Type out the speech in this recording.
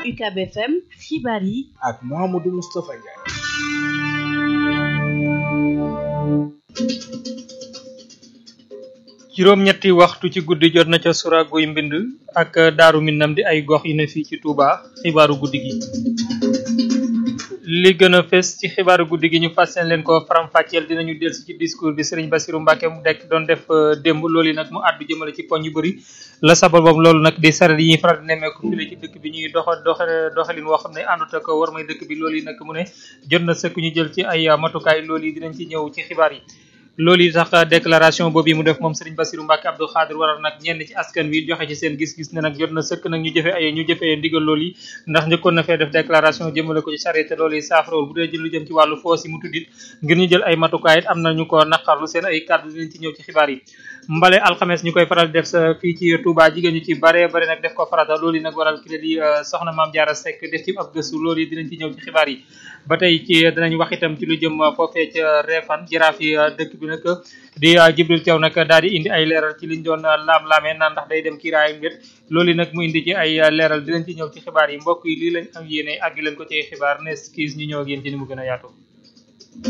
UCAB FM xibaar yi ak Mouhamadou Moustapha Ndiaye. juróom-ñetti waxtu ci guddi jot na ca sura guy mbind ak daaru minam di ay gox yu ne fii ci Touba xibaaru guddi gi li gën a fes ci xibaaru guddi gi ñu fas leen ko faram-fàcceel dinañu dellusi ci discours bi Serigne Bassirou Mbacké mu dekk doon def démb loolu nag mu àddu jëmale ci poñ yu bëri la sababam loolu nag di saret yi ñuy faral di nemmeeku file ci dëkk bi ñuy doxa doxa doxalin woo xam ne àndut ak war may dëkk bi loolu yi nag mu ne jot na sëkk ñu jël ci ay matukaay loolu yi dinañ ci ñëw ci xibaar yi loolu yi tax déclaration boobu yi mu def moom Serigne Bassirou Mbacké Abdou Khadir waral nag ñenn ci askan wi joxe ci seen gis-gis ne nag jot na sëkk nag ñu jëfe ay ñu jëfee ndigal loolu yi ndax njëkkoon na fee def déclaration jëmale ko ci charité loolu yi saafarawul bu dee jël lu jëm ci wàllu foos yi mu tuddit ngir ñu jël ay matukaay it am na ñu ko naqarlu seen ay kàddu dinañ ci ñëw ci xibaar yi mbale alxames ñu koy faral def sa fii ci Touba jigéen ñu ci bare bare nag def ko farata loolu yi nag waral ki di soxna Maam Jaara Seck def ci ab gëstu loolu yi dinañ ci ñëw ci xibaar yi ba tey ci dinañ wax itam ci lu jëm foofee ca Réfane jaraaf yi dëkk bi nag di Jibril Thiaw nag daal di indi ay leeral ci liñ doon laam-laamee naan ndax day dem kiiraay mbir loolu nag mu indi ci ay leeral dinañ ci ñëw ci xibaar yi mbokk yi lii lañ am yéene àggi leen ko ci xibaar ne skis ñu ñëw ak yéen ci ni mu gën a yaatu